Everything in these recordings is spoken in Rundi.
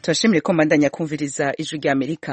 turashimire ko mbandanya kumviriza ijwi rya amerika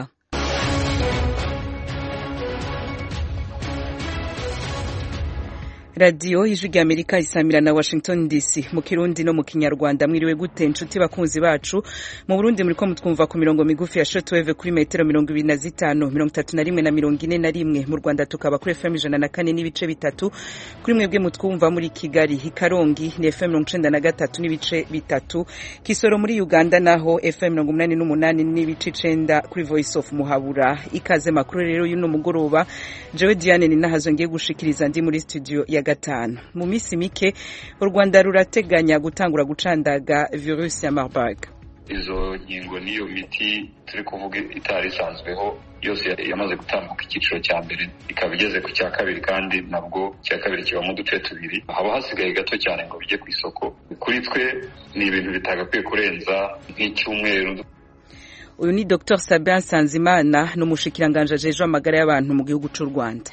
radiyo ijwi rya amerika isamira na washington dc mu kirundi no mu kinyarwanda mwiriwe gute inshuti bakunzi bacu mu burundi muriko mutwumva ku mirongo migufi ya shortwave kuri metero mirongo ibiri na zitanu mirongo itatu na rimwe na mirongo ine na rimwe mu rwanda tukaba kuri fm ijana na kane n'ibice bitatu kuri mwebwe mutwumva muri kigali ikarongi ni fm mirongo icenda na gatatu n'ibice bitatu kisoro muri uganda naho fm mirongo umunani n'umunani n'ibice icenda kuri voice of muhabura ikaze makuru rero y'uno mugoroba jewe diane ni nahazo ngiye gushikiriza ndi muri studio ya gatanu mu minsi mike u rwanda rurateganya gutangura gucandaga virusi ya marburg izo nkingo n'iyo miti turi kuvuga itari isanzweho yose yamaze gutambuka icyiciro cya mbere ikaba igeze ku cya kabiri kandi nabwo icya kabiri kibamo uduce tubiri haba hasigaye gato cyane ngo bijye ku isoko kuri twe ni ibintu bitagakwiye kurenza nk'icyumweru uyu ni dr sabin sanzimana ni umushikiranganje ajejwe amagara y'abantu mu gihugu cy'u rwanda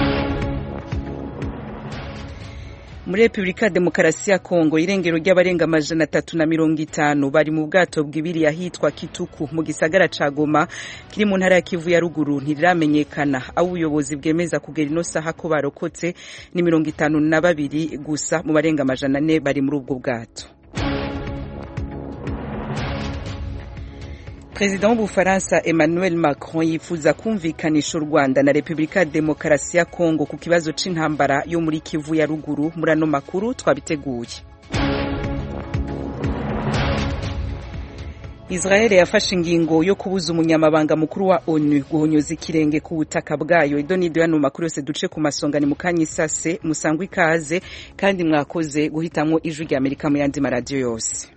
muri repubulika ya demokarasi ya kongo irengero ry'abarenga amajana atatu na mirongo itanu bari mu bwato bw'ibiri ahitwa kituku mu gisagara ca goma kiri mu ntara ya kivu ya ruguru ntiriramenyekana aho ubuyobozi bwemeza kugera ino saha ko barokotse ni mirongo itanu na babiri gusa mu barenga amajana ane bari muri ubwo bwato perezida w'ubufaransa emmanuel macron yifuza kumvikanisha u rwanda na repubulika ya demokarasi ya kongo ku kibazo c'intambara yo muri kivu ya ruguru muri ano makuru twabiteguye israel yafashe ingingo yo kubuza umunyamabanga mukuru wa onu guhonyoza ikirenge ku butaka bwayo ido n'ido yano makuru yose duce ku masonga ni mukanya isase musangwa ikaze kandi mwakoze guhitamwo ijwi rya amerika mu yandi maradiyo yose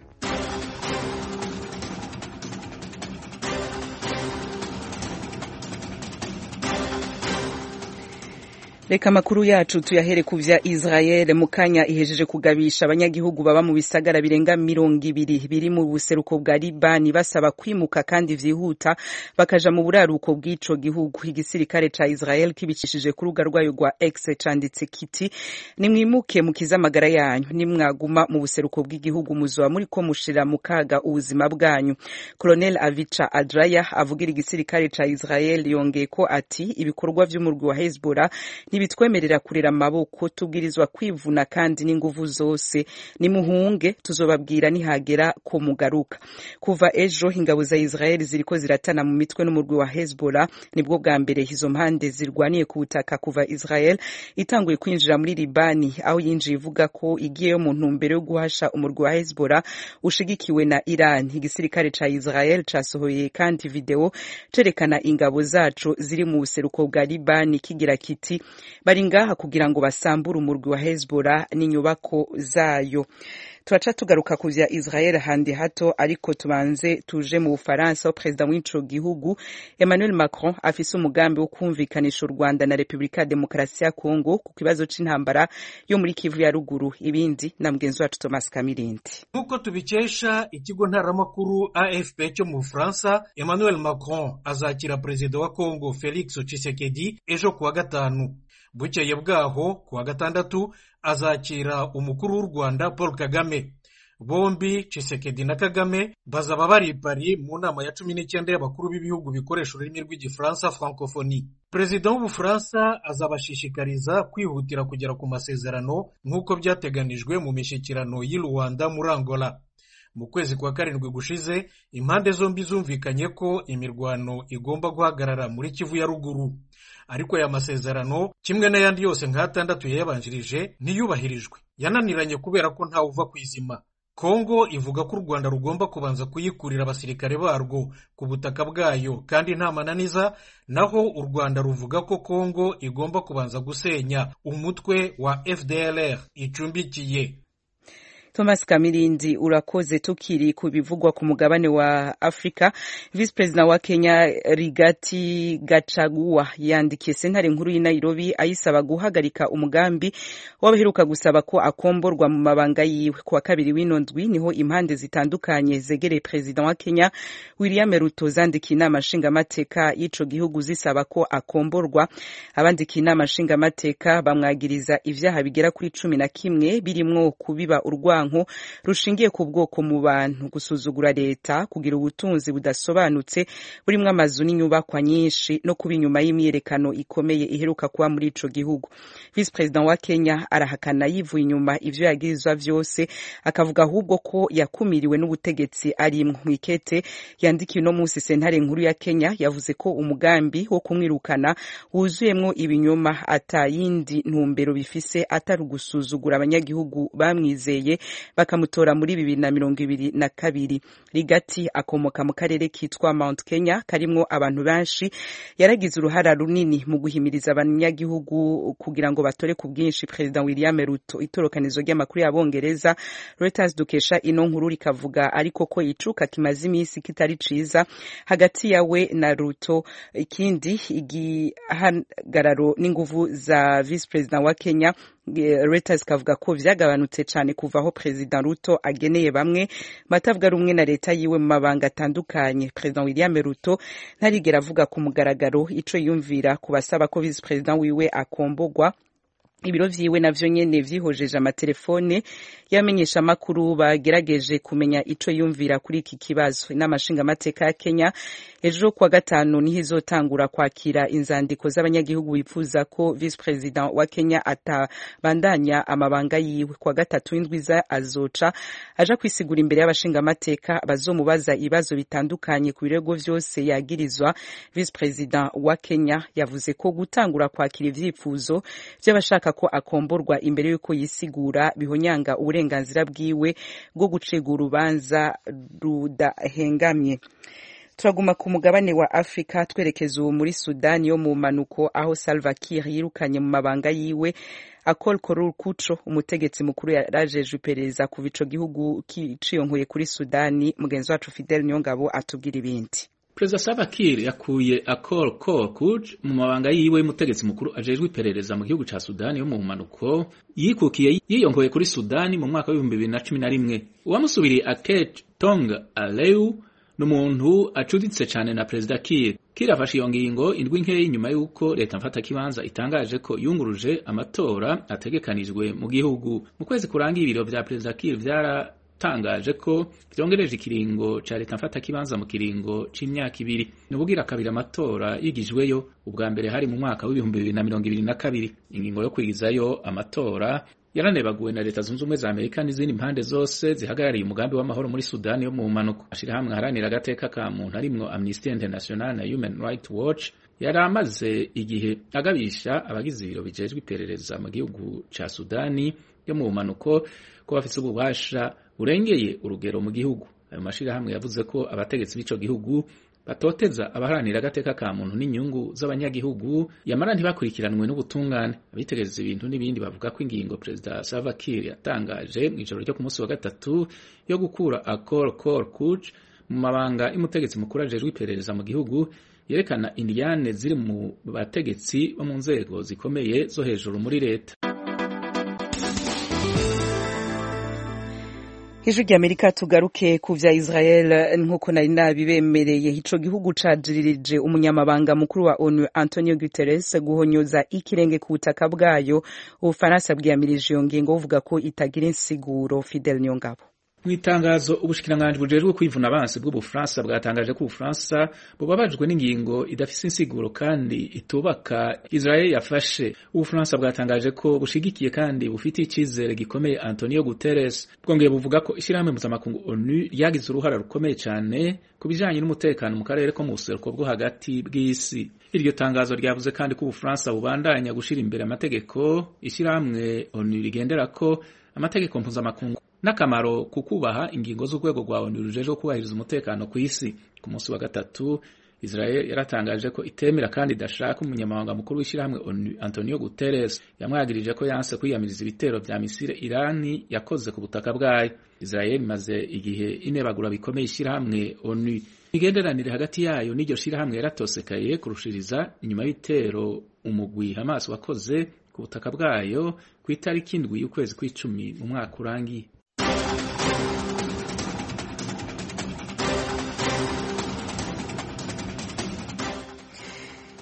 reka amakuru yacu tuyahere ku vya israel mu kanya ihejeje kugabisha abanyagihugu baba mu bisagara birenga mirongo ibiri biri mu buseruko bwa libani basaba kwimuka kandi vyihuta bakaja mu buraruko bw'ico gihugu igisirikare ca israel kibicishije ku rubuga rwayo rwa x canditse kiti nimwimuke mukize amagara yanyu nimwaguma mu buseruko bw'igihugu muzoba muriko mushira mu kaga ubuzima bwanyu colonel avicha adraya avugira igisirikare ca israel yongeye ko ati ibikorwa vy'umurwi wa hezbollah ntibitwemerera kurera amaboko tubwirizwa kwivuna kandi n'inguvu zose nimuhunge tuzobabwira nihagera ko mugaruka kuva ejo ingabo za israel ziriko ziratana mu mitwe n'umurwi wa hezbollah nibwo bwa mbere izo mpande zirwaniye ku butaka kuva israel itanguye kwinjira muri libani aho yinjiye ivuga ko igiyeyo mu ntumbero yo guhasha umurwi wa hezbollah ushigikiwe na iran igisirikare ca israel casohoye kandi video cerekana ingabo zaco ziri mu buseruko bwa libani kigira kiti bari ngaha kugira ngo basambure umurwi wa hezbollah n'inyubako zayo turaca tugaruka ku vya israel handi hato ariko tubanze tuje mu bufaransa aho perezida w'ico gihugu emmanuel macron afise umugambi wo kumvikanisha u rwanda na repubulika ya demokarasi ya kongo ku kibazo c'intambara yo muri kivu ya ruguru ibindi na mugenzi wacu thomas kamirindi nk'uko tubikesha ikigo ntaramakuru afp cyo mu bufaransa emmanuel macron azakira perezida wa kongo felix tshisekedi ejo kuwa gatanu bukeye bwaho kuwa gatandatu azakira umukuru w'u rwanda paul kagame bombi Tshisekedi na kagame bazaba bari i Paris mu nama ya cumi n'icyenda y'abakuru b'ibihugu bikoresha ururimi rw'igifaransa francophonie perezida w'ubufaransa azabashishikariza kwihutira kugera ku masezerano nk'uko byateganijwe mu mishyikirano y'i rwanda muri angola mu kwezi kwa karindwi gushize impande zombi zumvikanye ko imirwano igomba guhagarara muri kivu ya ruguru ariko aya masezerano kimwe n'ayandi yose nk'atandatu yayabanjirije ntiyubahirijwe yananiranye kubera ko ntawe uva ku izima kongo ivuga ko u rwanda rugomba kubanza kuyikurira abasirikare barwo ku butaka bwayo kandi nta mananiza naho u rwanda ruvuga ko kongo igomba kubanza gusenya umutwe wa fdlr icumbikiye thomas kamirindi urakoze tukiri ku bivugwa ku mugabane wa afurika visi perezida wa kenya rigati gachagua yandikiye sentare nkuru y'i nairobi ayisaba guhagarika umugambi w'abaheruka gusaba ko akomborwa mu mabanga yiwe kuwa kabiri w'ino ndwi niho impande zitandukanye zegereye perezida wa kenya william ruto zandikiye inama nshingamateka y'ico gihugu zisaba ko akomborwa abandikiye inama nshingamateka bamwagiriza ivyaha bigera kuri cumi na kimwe birimwo kubiba urwango urwanko rushingiye ku bwoko mu bantu gusuzugura leta kugira ubutunzi budasobanutse burimwo amazu n'inyubakwa nyinshi no kuba inyuma y'imyiyerekano ikomeye iheruka kuba muri ico gihugu vice president wa Kenya arahakana yivuye inyuma ivyo yagirizwa vyose akavuga ahubwo ko yakumiriwe n'ubutegetsi arimwo mwikete yandikiye uno musi sentare nkuru ya Kenya yavuze ko umugambi wo kumwirukana wuzuyemwo ibinyoma ata yindi ntumbero bifise atari ugusuzugura abanyagihugu bamwizeye bakamutora muri bibiri na mirongo ibiri na kabiri rigati akomoka mu karere kitwa Mount Kenya karimwo abantu benshi yaragize uruhara runini mu guhimiriza abanyagihugu kugira ngo batore ku bwinshi President William Ruto itorokanizo ry'amakuru y'abongereza Reuters dukesha ino nkuru rikavuga ariko ko icuka kimaze imisi kitari ciza hagati yawe na Ruto ikindi igihagararo n'inguvu za vice president wa Kenya Reuters kavuga ko vyagabanutse cane kuva aho President Ruto ageneye bamwe batavuga rumwe na leta yiwe mu mabanga atandukanye President William Ruto ntarigera avuga ku mugaragaro ico yumvira kubasaba ko vice president wiwe akombogwa ibiro vyiwe navyo nyene vyihojeje amatelefone y'amenyesha amakuru bagerageje kumenya ico yumvira kuri iki kibazo inama nshingamateka ya Kenya ejo kuwa gatanu niho izotangura kwakira inzandiko z'abanyagihugu bifuza ko vice president wa Kenya atabandanya amabanga yiwe kuwa gatatu w'indwiza azoca aja kwisigura imbere y'abashingamateka bazomubaza ibibazo bitandukanye ku birego vyose yagirizwa vice president wa Kenya yavuze ko gutangura kwakira ivyifuzo vy'abashaka ko akomborwa imbere y'uko yisigura bihonyanga uburenganzira bwiwe bwo gucega urubanza rudahengamye turaguma ku mugabane wa Afrika twerekeza ubu muri Sudani yo mu manuko aho Salva Kiir yirukanye mu mabanga yiwe Akol Korur Kucho umutegetsi mukuru yarajejwe iperereza kuva ico gihugu kiciyonkuye kuri Sudani mugenzi wacu Fidel Niyongabo atubwira ibindi Perezida Salva Kiir yakuye Akol Kor Kuj mu mabanga yiwe y'umutegetsi mukuru ajejwe iperereza mu gihugu ca Sudani yo mu manuko yikukiye yiyongoye kuri Sudani mu mwaka w'ibihumbi bibiri na cumi na rimwe uwamusubiriye Aket Tong Aleu n'umuntu acuditse cane na Perezida Kiir Kiir afashe iyo ngingo indwi nkeyi nyuma y'uko leta mfatakibanza itangaje ko yunguruje amatora ategekanijwe mu gihugu mu kwezi kurangiye ibiro vya Perezida Kiir vyara tangaje ko vyongereje ikiringo ca leta mfata kibanza mu kiringo c'imyaka ibiri nubugira kabiri amatora yigijweyo ubwa mbere hari mu mwaka w'ibihumbi bibiri na mirongo ibiri na kabiri ingingo yo kwigizayo amatora yaranebaguwe na leta zunze ubumwe za amerika n'izindi mpande zose zihagarariye umugambi w'amahoro muri sudani yo mu mpanuka ashirahamwe aharanira agateka ka muntu harimwo amnesty international na human rights watch yari amaze igihe agabisha abagize ibiro bijejwe iperereza mu gihugu ca sudani yo mu mpanuko ko bafise ububasha burengeye urugero mu gihugu ayo mashirahamwe yavuze ko abategetsi b'ico gihugu batoteza abaharanira agateka ka muntu n'inyungu z'abanyagihugu yamara ntibakurikiranwe n'ubutungane abitegereza ibintu n'ibindi bavuga ko ingingo perezida Salva Kiir yatangaje mu ijoro ryo ku munsi wa gatatu yo gukura Akol Kor Kuj mu mabanga y'umutegetsi mukuru ajejwe iperereza mu gihugu yerekana indiyane ziri mu bategetsi bo mu nzego zikomeye zo hejuru muri leta ijwi ry'amerika tugaruke ku vya israel nk'uko nari nabibemereye ico gihugu cajiririje umunyamabanga mukuru wa onu antonio guterres guhonyoza ikirenge ku butaka bwayo ubufaransa bwiyamirije iyo ngingo buvuga ko itagira insiguro fidel niyongabo mu itangazo ubushikiranganji bujejwe kwivuna abansi bw'ubufaransa bwatangaje ko ubufaransa bubabajwe n'ingingo idafise insiguro kandi itubaka israel yafashe ubufaransa bwatangaje ko bushigikiye kandi bufitiye icizere gikomeye antonio guterres bwongeye buvuga ko ishyirahamwe mpuzamakungu onu ryagize uruhara rukomeye cyane ku bijanye n'umutekano mu karere ko mu buseruko bwo hagati bw'isi iryo tangazo ryavuze kandi ko ubufaransa bubandanya gushira imbere amategeko ishyirahamwe onu rigenderako amategeko mpuzamakungu n'akamaro ku kubaha ingingo z'urwego rwa onu rujejwe kubahiriza umutekano ku isi ku munsi wa gatatu israel yaratangaje ko itemera kandi idashaka umunyamabanga mukuru w'ishyirahamwe onu antonio guterres yamwagirije ko yanse kwiyamiriza ibitero vya misile irani yakoze ku butaka bwayo israel imaze igihe inebagura bikomeye ishyirahamwe onu imigenderanire hagati yayo n'iryo shirahamwe yaratosekaye kurushiriza inyuma y'ibitero umugwi hamas wakoze ku butaka bwayo ku itariki indwi y'ukwezi kw'icumi mu mwaka urangiye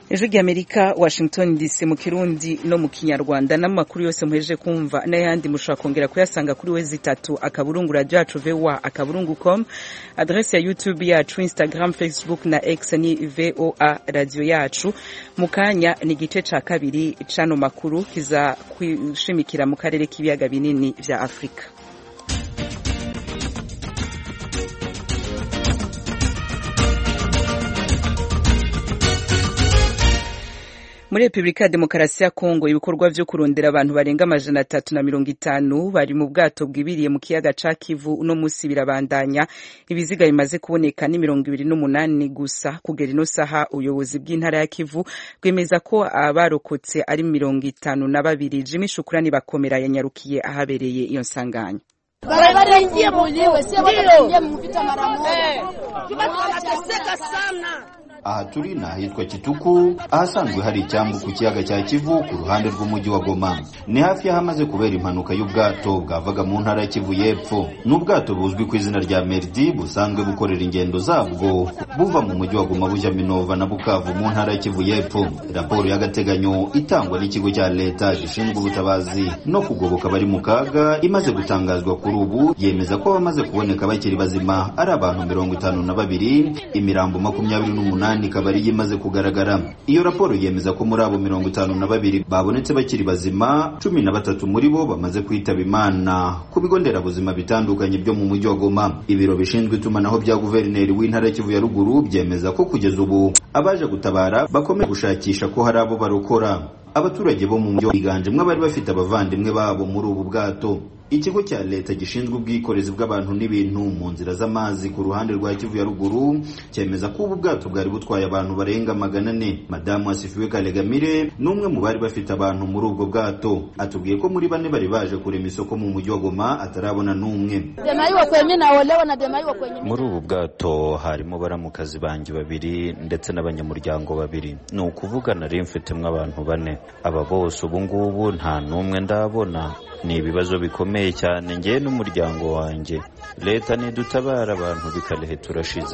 ijwi ry'amerika washington dc mu kirundi no mu kinyarwanda n'amakuru yose muhejeje kumva n'ayandi mushobora kongera kuyasanga kuri we zitatu akaburungu radio yacu voa akaburungu com adrese ya youtube yacu instagram facebook na x ni voa radio yacu mu kanya ni igice ca kabiri c'ano makuru kiza kwishimikira mu karere k'ibiyaga binini vya afurika muri repubulika ya demokarasi ya kongo ibikorwa vyo kurondera abantu barenga amajana atatu na mirongo itanu bari mu bwato bwibiriye mu kiyaga ca kivu uno musi birabandanya ibiziga bimaze kuboneka ni mirongo ibiri n'umunani gusa kugera ino saha ubuyobozi bw'intara ya kivu bwemeza ko abarokotse ari mirongo itanu na babiri jimi shukurani bakomera yanyarukiye ahabereye iyo nsanganya Wanaingia mwenyewe, sio wanaingia mvita mara moja. Watu wanateseka sana. aha turi ni ahitwa kituku ahasanzwe hari icyambu ku kiyaga cya kivu ku ruhande rw'umujyi wa goma ni hafi y'ahamaze kubera impanuka y'ubwato bwavaga mu ntara ya kivu y'epfo ni ubwato buzwi ku izina rya meridi busanzwe bukorera ingendo zabwo buva mu mujyi wa goma bujya minova na bukavu mu ntara ya kivu y'epfo raporo y'agateganyo itangwa n'ikigo cya leta gishinzwe ubutabazi no kugoboka abari mu kaga imaze gutangazwa kuri ubu yemeza ko abamaze kuboneka bakiri bazima ari abantu mirongo itanu na babiri imirambo makumyabiri n'umunani ikaba ariyo imaze kugaragara iyo raporo yemeza ko muri abo mirongo itanu na babiri babonetse bakiri bazima cumi na batatu muri bo bamaze kwitaba imana ku bigo nderabuzima bitandukanye byo mu mujyi wa goma ibiro bishinzwe itumanaho bya guverineri w'intara ya kivu ya ruguru byemeza ko kugeza ubu abaje gutabara bakomeje gushakisha ko hari abo barokora abaturage bo mu mujyi biganjemo abari bafite abavandimwe babo muri ubu bwato ikigo cya leta gishinzwe ubwikorezi bw'abantu n'ibintu mu nzira z'amazi ku ruhande rwa kivu ya ruguru cyemeza ko ubu bwato bwari butwaye abantu barenga magana ane madamu asifiwe kalegamire ni umwe mu bari bafite abantu muri ubwo bwato atubwiye ko muri bane bari baje kurema isoko mu mujyi wa goma atarabona n'umwe Demaiwa kwenye naolewa na demaiwa kwenye muri ubu bwato harimo baramukazi banjye babiri ndetse n'abanyamuryango babiri ni ukuvuga nari mfitemo abantu bane aba bose ubu ngubu nta n'umwe ndabona ni ibibazo bikomeye cyane ngewe n'umuryango wanjye leta nidutabara abantu bikalehe turashize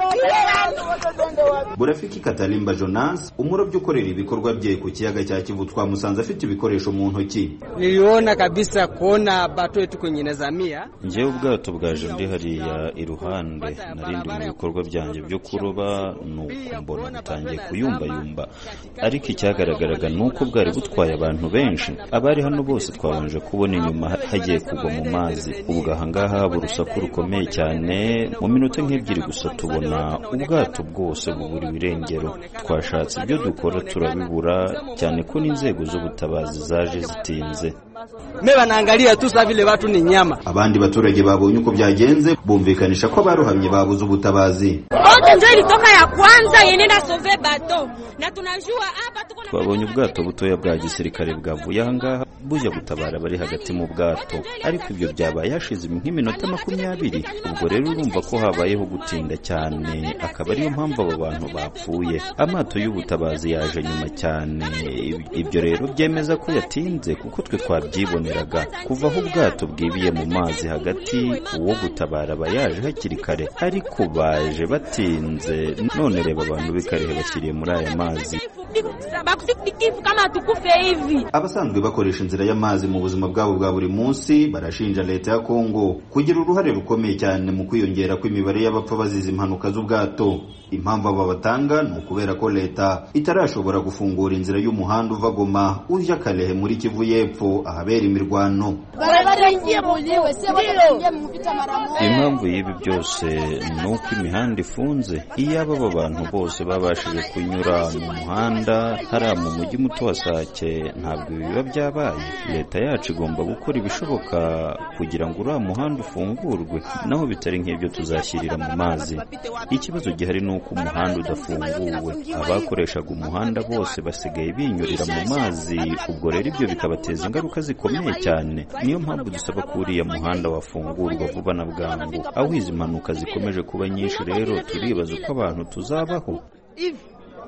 burafiki katalimba jonas umurobyi ukorera ibikorwa bye ku kiyaga cya kivu twamusanze afite ibikoresho mu ntoki niliona kabisa kuona bato yetu kwenye nazamia ngewe ubwato bwaje ndi hariya iruhande narindi mu bikorwa byanjye byo kuroba nuko mbona butangiye kuyumbayumba ariko icyagaragaraga ni uko bwari butwaye abantu benshi abari hano bose twabanje kubona inyuma hagiye kugwa mu mazi ubwo ahangaha haba urusaku rukomeye cyane mu minota nk'ebyiri gusa tubona ubwato bwose buburiwe irengero twashatse ibyo dukora turabibura cyane ko n'inzego z'ubutabazi zaje zitinze me banaangalia tu saa vile watu ni nyama abandi baturage babonye uko byagenze bumvikanisha ko abarohamye babuze ubutabazi Bote ndio ilitoka ya kwanza yenenda sove bato na tunajua hapa tuko na twabonye ubwato butoya bwa gisirikare bwavuye ahangaha bujya gutabara bari hagati mu bwato ariko ibyo byabaye hashize nk'iminota makumyabiri ubwo rero urumva ko habayeho gutinda cyane akaba ariyo mpamvu abo bantu bapfuye amato y'ubutabazi yaje nyuma cyane ibyo rero byemeza ko yatinze kuko twe twabyiboneraga kuva aho ubwato bwibiye mu mazi hagati uwo gutabara aba yaje hakiri kare ariko baje batinze none reba abantu b'ikarehe bashyiriye muri aya mazi bakusikivu kama tukufe hivi. abasanzwe bakoresha inzira y'amazi mu buzima bwabo bwa buri munsi barashinja leta ya kongo kugira uruhare rukomeye cyane mu kwiyongera kw'imibare y'abapfa bazize impanuka z'ubwato impamvu aba batanga ni ukubera ko leta itarashobora gufungura inzira y'umuhanda uva goma ujya kalehe muri kivu y'epfo ahabera imirwano wanaingia mwenyewe, sio wanaingia mvita mara moja. impamvu y'ibi byose ni uko imihanda ifunze iyo aba bantu bose babashije kunyura mu muhanda hariya mu mujyi muto wa sake ntabwo ibi biba byabaye leta yacu igomba gukora ibishoboka kugira ngo uriya muhanda ufungurwe naho bitari nk'ibyo tuzashyirira mu mazi ikibazo gihari ni uko umuhanda udafunguwe abakoreshaga umuhanda bose basigaye binyurira mu mazi ubwo rero ibyo bikabateza ingaruka zikomeye cyane niyo mpamvu dusaba ko uriya muhanda wafungurwa vuba na bwangu aho izi mpanuka zikomeje kuba nyinshi rero turibaza uko abantu tuzabaho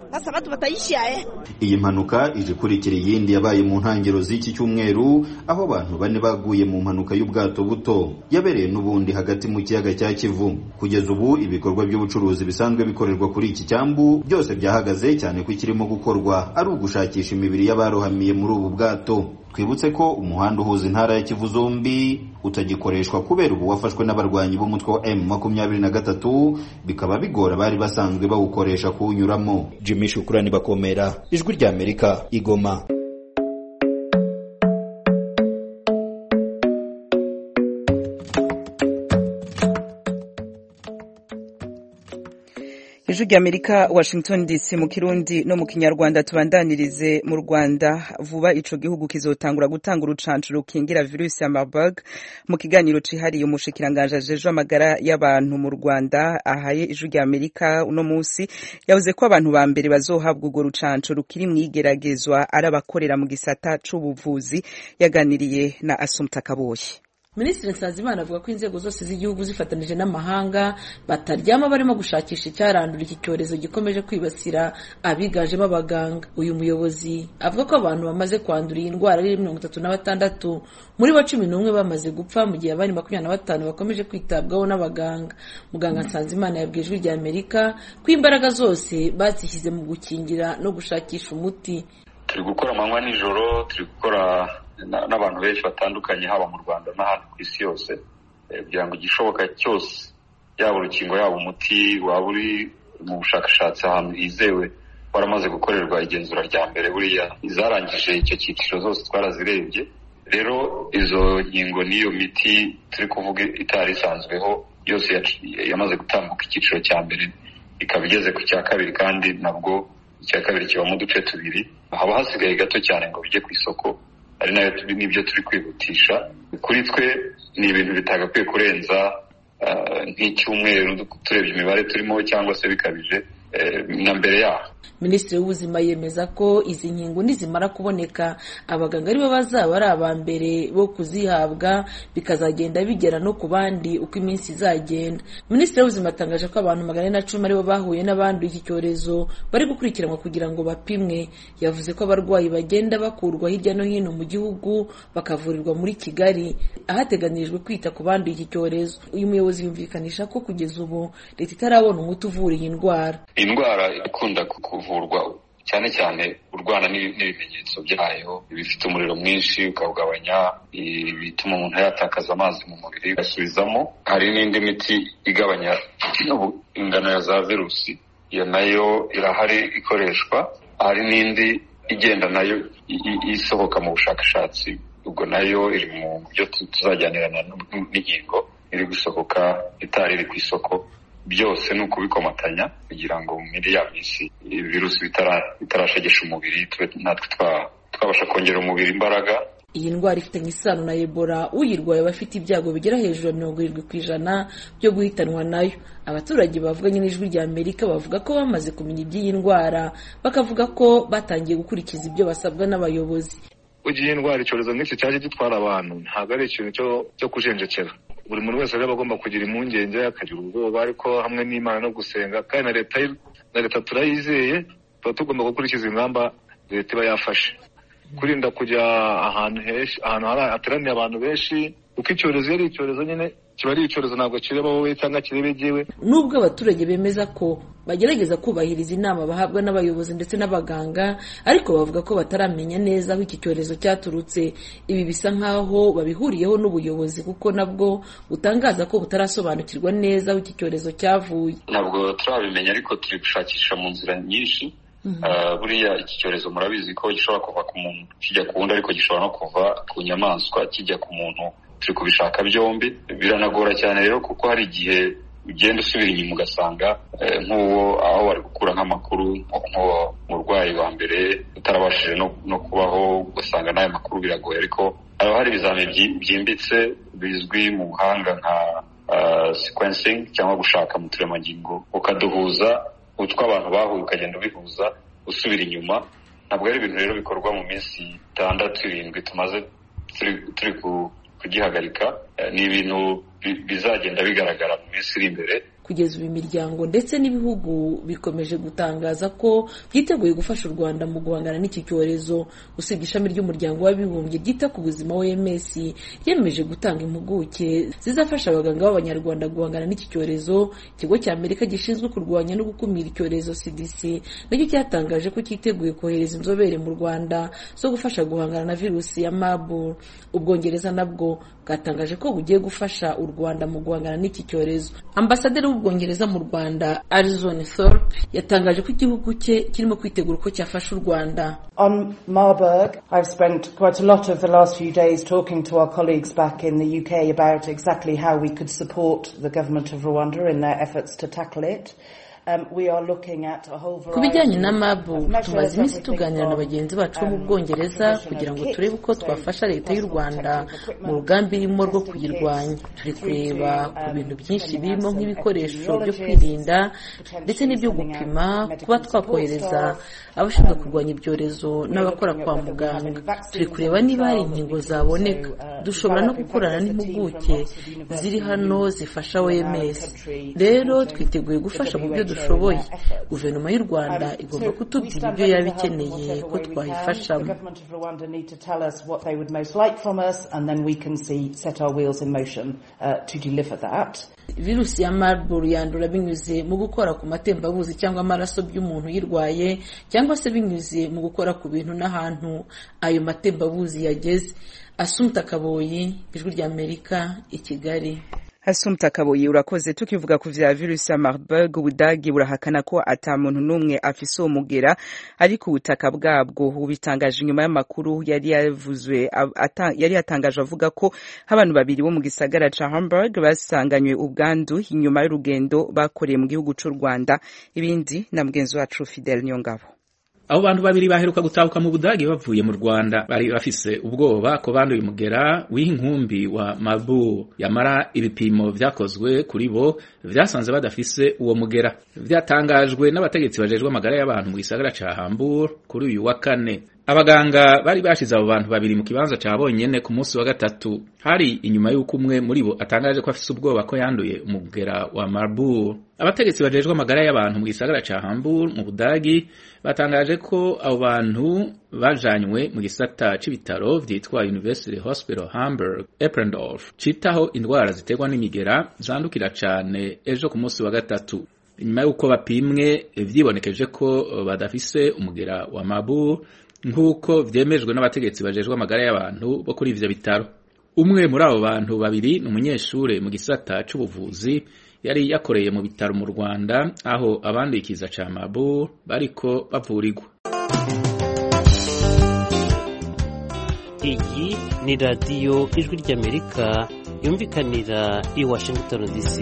Sasa watu wataisha eh. iyi mpanuka ije ikurikira iyindi yabaye mu ntangiriro z'iki cyumweru aho abantu bane baguye mu mpanuka y'ubwato buto yabereye n'ubundi hagati mu kiyaga cya kivu kugeza ubu ibikorwa by'ubucuruzi bisanzwe bikorerwa kuri iki cyambu byose byahagaze cyane ko ikirimo gukorwa ari ugushakisha imibiri y'abarohamiye muri ubu bwato twibutse ko umuhanda uhuza intara ya kivu zombi utagikoreshwa kubera ubu wafashwe n'abarwanyi b'umutwe wa m makumyabiri na gatatu bikaba bigora bari basanzwe bawukoresha kuwunyuramo jimmy shukurani bakomera ijwi ry'amerika igoma ijwi ry'amerika washington dc mu kirundi no mu kinyarwanda tubandanirize mu rwanda vuba ico gihugu kizotangura gutanga urucanco rukingira virusi ya marburg mu kiganiro cihariye umushikiranganje ajejwe amagara y'abantu mu rwanda ahaye ijwi ry'amerika uno musi yavuze ko abantu ba mbere bazohabwa urwo rucanco rukiri mwigeragezwa ari abakorera mu gisata c'ubuvuzi yaganiriye na asumta kaboyi minisitiri nsanzimana avuga ko inzego zose z'igihugu zifatanije n'amahanga bataryama barimo gushakisha icyarandura iki cyorezo gikomeje kwibasira abiganjemo abaganga uyu muyobozi avuga ko abantu bamaze kwandura iyi ndwara ari mirongo itatu na batandatu muri bo cumi n'umwe bamaze gupfa mu gihe abandi makumyabiri na batanu bakomeje kwitabwaho n'abaganga muganga nsanzimana yabwiye ijwi rya amerika ko imbaraga zose bazishyize mu gukingira no gushakisha umuti turi gukora amanywa nijoro turi gukora n'abantu benshi batandukanye haba mu rwanda n'ahandi ku isi yose kugira ngo igishoboka cyose yaba urukingo yaba umuti waba uri mu bushakashatsi ahantu hizewe waramaze gukorerwa igenzura rya mbere buriya izarangije icyo cyiciro zose twarazirebye rero izo nkingo n'iyo miti turi kuvuga itari isanzweho yose yamaze gutambuka icyiciro cya mbere ikaba igeze ku cya kabiri kandi nabwo icya kabiri kibamo uduce tubiri haba hasigaye gato cyane ngo bijye ku isoko ari nayo n'ibyo turi kwihutisha kuri twe ni ibintu bitagakwiye kurenza nk'icyumweru turebye imibare turimo cyangwa se bikabije na mbere yaho minisitiri w'ubuzima yemeza ko izi nkingo nizimara kuboneka abaganga aribo bazaba ari aba mbere bo kuzihabwa bikazagenda bigera no ku bandi uko iminsi izagenda minisitiri w'ubuzima atangaje ko abantu magana ane na cumi aribo bahuye n'abanduye iki cyorezo bari gukurikiranwa kugira ngo bapimwe yavuze ko abarwayi bagenda bakurwa hirya no hino mu gihugu bakavurirwa muri kigali ahateganirijwe kwita ku banduye iki cyorezo uyu muyobozi yumvikanisha ko kugeza ubu leta itarabona umuti uvura iyi ndwara iyi ndwara ikunda kuvurwa cyane cyane urwana n'ibimenyetso byayo ibifite umuriro mwinshi ukawugabanya ibituma umuntu yatakaza amazi mu mubiri ugasubizamo hari n'indi miti igabanya ingano ya za virusi iyo nayo irahari ikoreshwa hari n'indi igenda nayo isohoka mu bushakashatsi ubwo nayo iri mu byo tuzajyanirana n'inkingo iri gusohoka itari iri ku isoko byose ni ukubikomatanya kugira ngo muri ya minsi virusi bitarashegesha umubiri tube natwe twabasha kongera umubiri imbaraga iyi ndwara ifitanye isano na ebola uyirwaye aba afite ibyago bigera hejuru ya mirongo irindwi ku ijana byo guhitanwa nayo abaturage bavuganye n'ijwi rya amerika bavuga ko bamaze kumenya iby'iyi ndwara bakavuga ko batangiye gukurikiza ibyo basabwa n'abayobozi ugiye indwara icyorezo nk'iki cyaje gitwara abantu ntabwo ari ikintu cyo kujenjekera buri muntu wese rero agomba kugira impungenge akagira ubwoba ariko hamwe n'imana no gusenga kandi na leta na leta turayizeye tuba tugomba gukurikiza ingamba leta iba yafashe kurinda kujya ahantu henshi ahantu hateraniye abantu benshi kuko icyorezo iyo ari icyorezo nyine kiba ari icyorezo ntabwo kireba wowe cyangwa kirebe jyewe nubwo abaturage bemeza ko bagerageza kubahiriza inama bahabwa n'abayobozi ndetse n'abaganga ariko bavuga ko bataramenya neza aho iki cyorezo cyaturutse ibi bisa nk'aho babihuriyeho n'ubuyobozi kuko nabwo butangaza ko butarasobanukirwa neza aho iki cyorezo cyavuye ntabwo turabimenya ariko turi gushakisha mu nzira nyinshi buriya iki cyorezo murabizi ko gishobora kuva ku muntu kijya ku wundi ariko gishobora no kuva ku nyamaswa kijya ku muntu turi kubishaka byombi biranagora cyane rero kuko hari igihe ugenda usubira inyuma ugasanga nk'uwo aho wari gukura nk'amakuru nk'uwo murwayi wa mbere utarabashije no kubaho ugasanga n'ayo makuru biragoye ariko haba hari ibizamini byimbitse bizwi mu buhanga nka sequencing cyangwa gushaka mu turemangingo ukaduhuza utwo abantu bahuye ukagenda ubihuza usubira inyuma ntabwo ari ibintu rero bikorwa mu minsi itandatu irindwi tumaze turi kugihagarika ni ibintu bizagenda bigaragara mu minsi iri imbere kugeza ubu imiryango ndetse n'ibihugu bikomeje gutangaza ko byiteguye gufasha u rwanda mu guhangana n'iki cyorezo usibye ishami ry'umuryango w'abibumbye ryita ku buzima oms yemeje gutanga impuguke zizafasha abaganga b'abanyarwanda guhangana n'iki cyorezo ikigo cya amerika gishinzwe kurwanya no gukumira icyorezo cdc nacyo cyatangaje ko cyiteguye kohereza inzobere mu rwanda zo gufasha guhangana na virusi ya marburg ubwongereza nabwo bwatangaje ko bugiye gufasha u rwanda mu guhangana n'iki cyorezo ambasaderi w'ubwongereza mu rwanda arizon thorpe yatangaje ko igihugu cye kirimo kwitegura uko cyafasha u rwanda On Marburg, I've spent quite a lot of the last few days talking to our colleagues back in the UK about exactly how we could support the government of Rwanda in their efforts to tackle it. Um, we are looking at a whole ku bijyanye na mabu of measures, tumaze iminsi everything tuganira na from, bagenzi bacu bo mu um, bwongereza provision kugira of ngo kits, turebe uko so twafasha leta y'u personal rwanda protective equipment, mu rugamba irimo rwo testing kuyirwanya kits, turi through kureba to, ku um, bintu byinshi sending out birimo some nk'ibikoresho byo epidemiologists, kwirinda ndetse potentially n'ibyo sending out gupima medical kuba support twakohereza staff, abashinzwe um, kurwanya ibyorezo we're n'abakora looking at kwa whether we have muganga any vaccines turi on kureba the niba hari trial that we inkingo could zaboneka also, uh, dushobora no develop. In gukorana fact, there's a team n'impuguke from Oxford University ziri hano who zifasha in our oms country rero supporting twiteguye the gufasha mu byo WHO in dushoboye their efforts. guverinoma y'u rwanda Um, igomba so kutubwira we stand ibyo ready yaba to help in ikeneye whatever ko way we can. twayifashamo The government of Rwanda need to tell us what they would most like from us, and then we can see set our wheels in motion uh, to deliver that. virusi ya marburg yandura binyuze mu gukora ku matembabuzi cyangwa amaraso by'umuntu uyirwaye cyangwa se binyuze mu gukora ku bintu n'ahantu ayo matembabuzi yageze asumta kaboyi ijwi ry'amerika i kigali Asumta Kaboyi urakoze tukivuga ku vya virusi ya Marburg Ubudagi burahakana ko ata muntu n'umwe afise uwo mugera ari ku butaka bwabwo ubitangaje inyuma y'amakuru yari yavuzwe ab- ata- yari yatangaje avuga ko abantu babiri bo mu gisagara ca Hamburg basanganywe ubwandu inyuma y'urugendo bakoreye mu gihugu c'u Rwanda ibindi na mugenzi wacu Fidel Nyongabo abo bantu babiri baheruka gutahuka mu budagi bavuye mu rwanda bari bafise ubwoba ko banduye umugera w'inkumbi wa mabu yamara ibipimo vyakozwe kuri bo vyasanze badafise uwo mugera vyatangajwe n'abategetsi bajejwe amagara y'abantu mu gisagara ca hambur kuri uyu wa kane abaganga bari bashize abo bantu babiri mu kibanza ca bonyene ku munsi wa gatatu hari inyuma y'uko umwe muri bo atangaje ko afise ubwoba ko yanduye umugera wa marburg abategetsi bajejwe amagara y'abantu mu gisagara ca Hamburg mu Budagi batangaje ko abo bantu bajanywe mu gisata c'ibitaro vyitwa University Hospital Hamburg Eppendorf citaho indwara ziterwa n'imigera zandukira cane ejo ku munsi wa gatatu nyuma y'uko bapimwe vyibonekeje ko badafise umugera wa Marburg nk'uko vyemejwe n'abategetsi bajejwe amagara y'abantu bo kuri ivyo bitaro umwe muri abo bantu babiri ni umunyeshure mu gisata c'ubuvuzi yari yakoreye mu bitaro mu Rwanda aho abandikiza ca Marburg bariko bavurirwa iyi ni radiyo ijwi ry'amerika yumvikanira i washington dc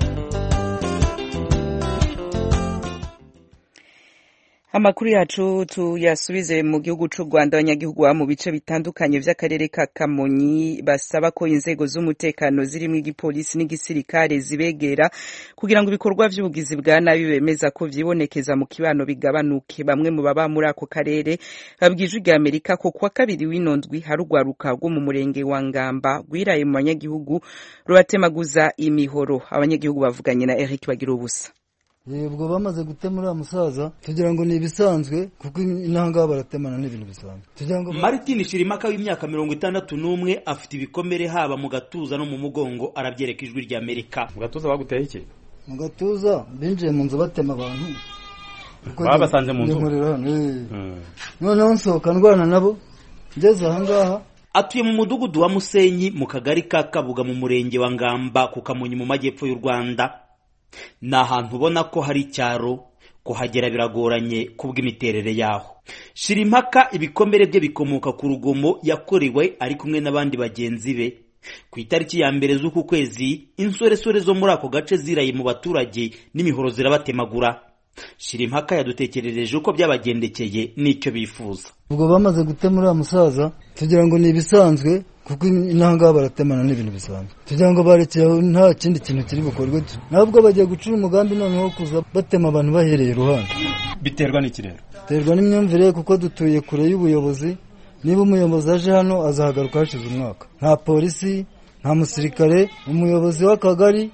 amakuru yacu tuyasubize mu gihugu c'u Rwanda abanyagihugu baba mu bice bitandukanye vy'akarere ka Kamonyi basaba ko inzego z'umutekano zirimwo igipolisi n'igisirikare zibegera kugira ngo ibikorwa vy'ubugizi bwa nabi bemeza ko vyibonekeza mu kibano bigabanuke bamwe mu baba muri ako karere babwije rya Amerika ko kuwa kabiri w'inondwi hari urwaruka rwo mu murenge wa Ngamba rwiraye mu banyagihugu rubatemaguza imihoro abanyagihugu bavuganye na Eric Bagira ubusa ubwo bamaze gutema uriya musaza tugira ngo ni ibisanzwe kuko intangaha baratemana n'ibintu bisanzwe tugira ngo Martin Shirimaka w'imyaka mirongo itandatu n'umwe afite ibikomere haba mu gatuza no mu mugongo arabyereka ijwi rya Amerika mu gatuza baguteye iki mu gatuza binjiye mu nzu batema abantu babasanze mu nzu noneho nsohoka ndwana nabo ngeze ahangaha atuye mu mudugudu wa Musenyi mu kagari ka Kabuga mu murenge wa Ngamba ku Kamonyi mu majyepfo y'u Rwanda ni ahantu ubona ko hari icyaro kuhagera biragoranye kubw'imiterere yaho shirimpaka ibikomere bye bikomoka ku rugomo yakorewe ari kumwe n'abandi bagenzi be ku itariki ya mbere z'uku kwezi insoresore zo muri ako gace ziraye mu baturage n'imihoro zirabatemagura shirimpaka yadutekerereje uko byabagendekeye n'icyo bifuza ubwo bamaze gutema uriya musaza tugira ngo ni ibisanzwe kuko intangaha baratemana n'ibintu bisanzwe tugira ngo barekeye nta kindi kintu kiri bukorwe nabwo bagiye gucura umugambi noneho kuza batema abantu bahereye iruhande biterwa n'iki rero biterwa n'imyumvire kuko dutuye kure y'ubuyobozi niba umuyobozi aje hano azahagaruka hashize umwaka nta polisi nta musirikare umuyobozi w'akagari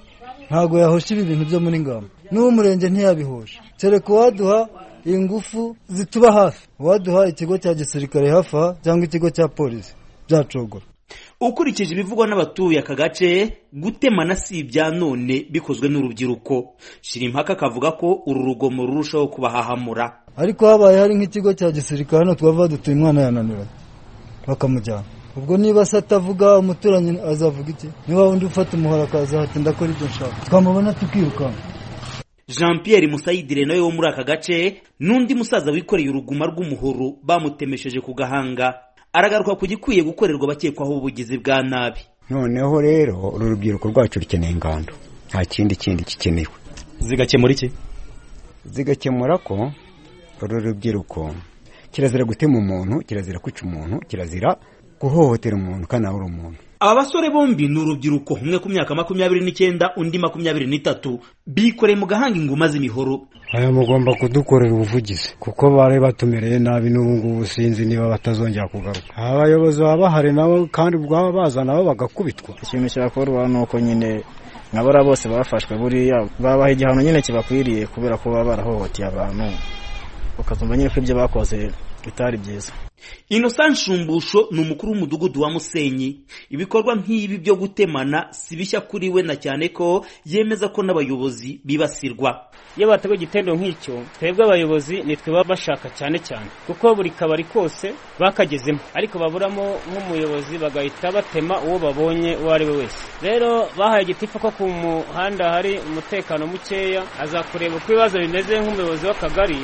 ntabwo yahosha ibi bintu byo muri ngamba n'uw'umurenge ntiyabihosha kereka uwaduha ingufu zituba hafi uwaduha ikigo cya gisirikare hafi aha cyangwa ikigo cya polisi byacogora ukurikije ibivugwa n'abatuye aka gace gutemana si ibya none bikozwe n'urubyiruko shirimpaka akavuga ko uru rugomo rurushaho kubahahamura ariko habaye hari nk'ikigo cya gisirikare hano twava dutuye umwana yananiranye bakamujyana ubwo niba se atavuga umuturanyi azavuga iki niba wundi ufata umuhoro akaza hati ndakora ibyo nshaka twamubona tukirukanka jean pierre musayidire nawe wo muri aka gace n'undi musaza wikoreye uruguma rw'umuhoro bamutemesheje ku gahanga aragaruka ku gikwiye gukorerwa abakekwaho ubugizi bwa nabi noneho rero uru rubyiruko rwacu rukeneye ingando nta kindi kindi gikenewe zigakemura iki zigakemura ko uru rubyiruko kirazira gutema umuntu kirazira kwica umuntu kirazira guhohotera umuntu kandi nawe uri umuntu aba basore bombi ni urubyiruko umwe ku myaka makumyabiri n'icyenda undi makumyabiri n'itatu bikoreye mu gahanga inguma z'imihoro aya mugomba kudukorera ubuvugizi kuko bari batumereye nabi n'ubu ngubu sinzi niba batazongera kugaruka abayobozi baba bahari nabo kandi bwaba baza nabo bagakubitwa ikintu cyakorwa ni uko nyine nkabara bose bafashwe buriya babaha igihano nyine kibakwiriye kubera ko baba barahohoteye abantu ukazumva nyine ko ibyo bakoze bitari byiza innocent shumbusho ni umukuru w'umudugudu wa musenyi ibikorwa nk'ibi byo gutemana si bishya kuri we na cyane ko yemeza ko n'abayobozi bibasirwa iyo bateguye igitendo nk'icyo twebwe abayobozi nitwe baba bashaka cyane cyane kuko buri kabari kose bakagezemo ariko baburamo nk'umuyobozi bagahita batema uwo babonye uwo ari we wese rero bahaye igitifu ko ku muhanda hari umutekano mukeya aza kureba uko ibibazo bimeze nk'umuyobozi w'akagari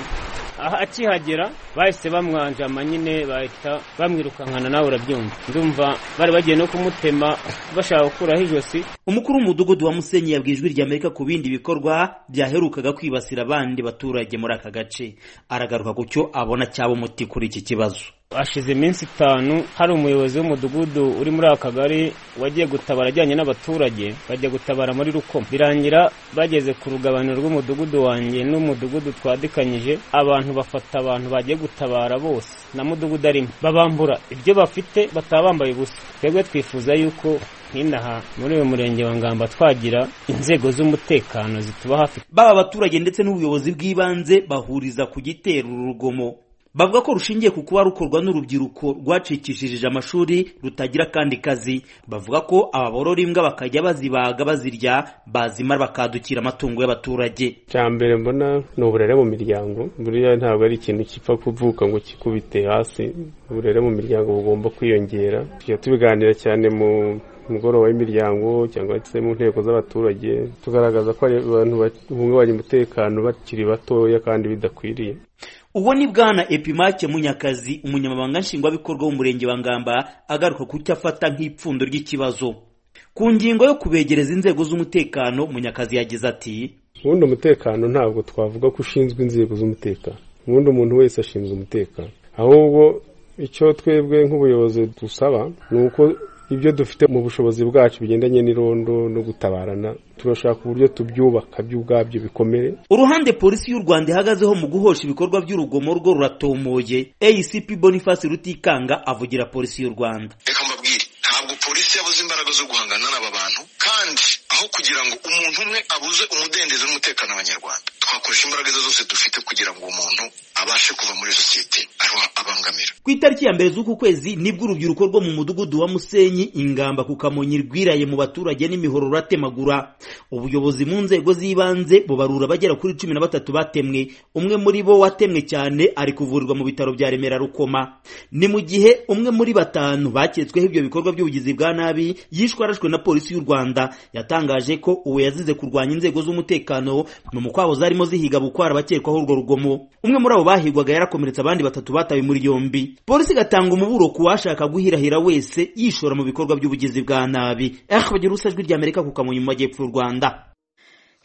akihagera bahise bamwanjama nyine bahita bamwirukankana nawe urabyumva ndumva bari bagiye no kumutema bashaka gukuraho ijosi umukuru w'umudugudu wa musenyi yabwiye ijwi ry'amerika ku bindi bikorwa byaherukaga kwibasira abandi baturage muri aka gace aragaruka ku cyo abona cyaba umuti kuri iki kibazo hashize iminsi itanu hari umuyobozi w'umudugudu uri muri aka kagari wagiye gutabara ajyanye n'abaturage bajya gutabara muri rukomo birangira bageze ku rugabaniro rw'umudugudu wanjye n'umudugudu twadikanyije abantu bafata abantu bagiye gutabara bose na mudugudu arimo babambura ibyo bafite bataba bambaye ubusa twebwe twifuza yuko nk'inaha muri uyu murenge wa ngamba twagira inzego z'umutekano zituba hafi baba abaturage ndetse n'ubuyobozi bw'ibanze bahuriza ku gitero urugomo bavuga ko rushingiye ku kuba rukorwa n'urubyiruko rwacikishije amashuri rutagira akandi kazi bavuga ko aba borora imbwa bakajya bazibaga bazirya bazimara bakadukira amatungo y'abaturage cya mbere mbona ni uburere mu miryango buriya ntabwo ari ikintu gipfa kuvuka ngo kikubite hasi uburere mu miryango bugomba kwiyongera tujya tubiganira cyane mu mugoroba w'imiryango cyangwa se mu nteko z'abaturage tugaragaza ko abantu bahungabanya umutekano bakiri batoya kandi bidakwiriye uwo ni bwana epimake munyakazi umunyamabanga nshingwabikorwa w'umurenge wa ngamba agaruka ku cyo afata nk'ipfundo ry'ikibazo ku ngingo yo kubegereza inzego z'umutekano munyakazi yagize ati ubundi umutekano ntabwo twavuga ko ushinzwe inzego z'umutekano ubundi umuntu wese ashinzwe umutekano ahubwo icyo twebwe nk'ubuyobozi dusaba ni uko ibyo dufite mu bushobozi bwacu bigendanye n'irondo no gutabarana turashaka uburyo tubyubaka byo ubwabyo bikomere uruhande polisi y'u rwanda ihagazeho mu guhosha ibikorwa by'urugomo rwo ruratomoye acp boniface rutikanga avugira polisi y'u rwanda reka mbabwire ntabwo polisi yabuze imbaraga zo guhangana n'aba bantu kandi aho kugira ngo umuntu umwe abuze umudendezo n'umutekano w'abanyarwanda twakoresha imbaraga ze zose dufite kugira ngo uwo muntu abashe kuva muri sosiyete abangamira ku itariki ya mbere z'uku kwezi nibwo urubyiruko rwo mu mudugudu wa musenyi ingamba ku kamonyi rwiraye mu baturage n'imihoro ruratemagura ubuyobozi mu nzego z'ibanze bubarura abagera kuri cumi na batatu batemwe umwe muri bo watemwe cyane ari kuvurirwa mu bitaro bya remera rukoma ni mu gihe umwe muri batanu baketsweho ibyo bikorwa by'ubugizi bwa nabi yishwe arashwe na polisi y'u rwanda yatangaje ko uwo yazize kurwanya inzego z'umutekano mu mukwabo zarimo zihiga bukwara abakekwaho urwo rugomo umwe muri abo bahigwaga yarakomeretse abandi batatu batawe muri yombi polisi igatanga umuburo ku washaka guhirahira wese yishora mu bikorwa by'ubugizi bwa nabi eh bagira ijwi ry'amerika ku kamonyi mu majyepfo y'u rwanda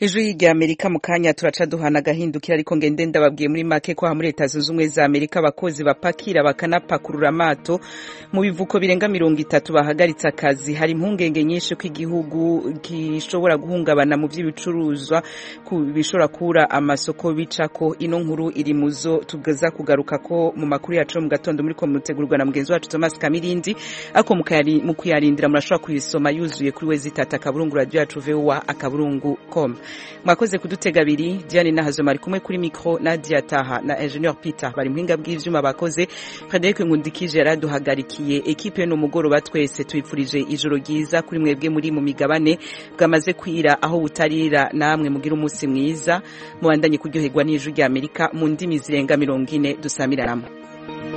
ijwi rya amerika mu kanya turaca duhana agahindukira ariko ngende ndababwiye muri make ko aha muri leta zunze ubumwe za amerika abakozi bapakira bakanapakurura amato mu bivuko birenga mirongo itatu bahagaritse akazi hari impungenge nyinshi ko igihugu gishobora guhungabana mu by'ibicuruzwa bishobora kubura amasoko bicako ino nkuru iri mu zo tugaza kugaruka ko mu makuru yacu mu gatondo muri ko mutegurwa na mugenzi wacu thomas kamirindi ariko mu kuyarindira murashobora kuyisoma yuzuye kuri we zitata akaburungu radiyo yacu vowa akaburungu com mwakoze kudutega abiri diane nahazo mari kumwe kuri mikro nadia taha na ingenieur peter bari muhinga bw'ivyuma bakoze frederic nkundikije yaraduhagarikiye ekipe no mugoroba twese twifurije ijoro ryiza kuri mwebwe muri mu migabane bwamaze kwira aho butarira namwe mugira umunsi mwiza mubandanye kuryoherwa n'ijwi rya amerika mu ndimi zirenga mirongo ine dusamiranamo